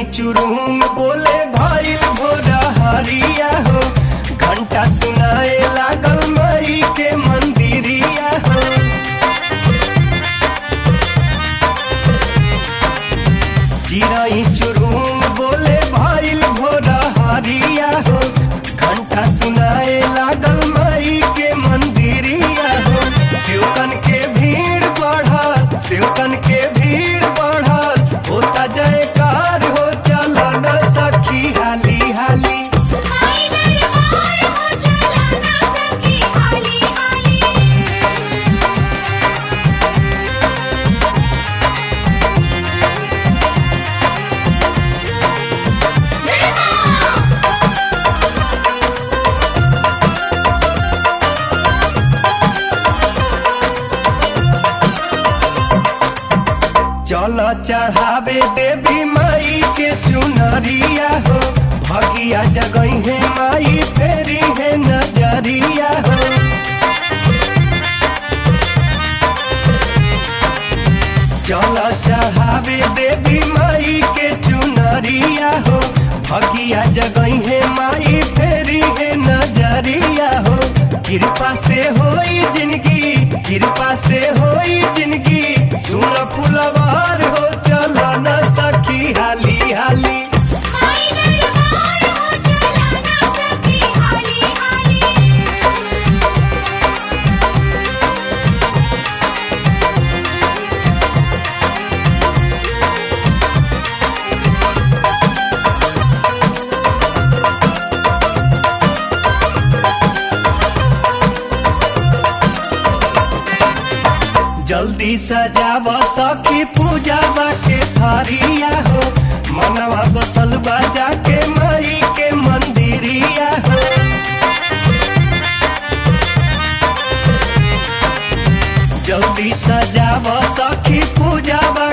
चुरुम बोले भइल भोरा हरिया हो घंटा सुनाए लागल मई के मंदिरिया हो चिराई चुरुम बोले भइल भोरा हरिया हो घंटा सुनाए लागल मई के मंदिरिया हो शिवकन के भीड़ बढ़ल शिवकन के भीड़ बढ़ल होता जयकार हो चला न सखी हाली हाली आई दरबार हो चला ना सखी हाली हाली चल चढ़ावे देवी माई के चुनरिया हो भगिया जगई है माई फेरी है नजरिया हो चल चढ़ावे देवी माई के चुनरिया हो भगिया जगई है माई फेरी है नजरिया हो कृपा से होई जिंदगी कृपा से होई जिंदगी सुन फुलवार हो चला न सखी हाली हाली आई दरबार हो चला ना सखी हाली हाली जल्दी सजाव सखी पूजा के थारिया हो मनवा बसल बाजा के माई के मंदिरिया हो जल्दी सजाव सखी पूजा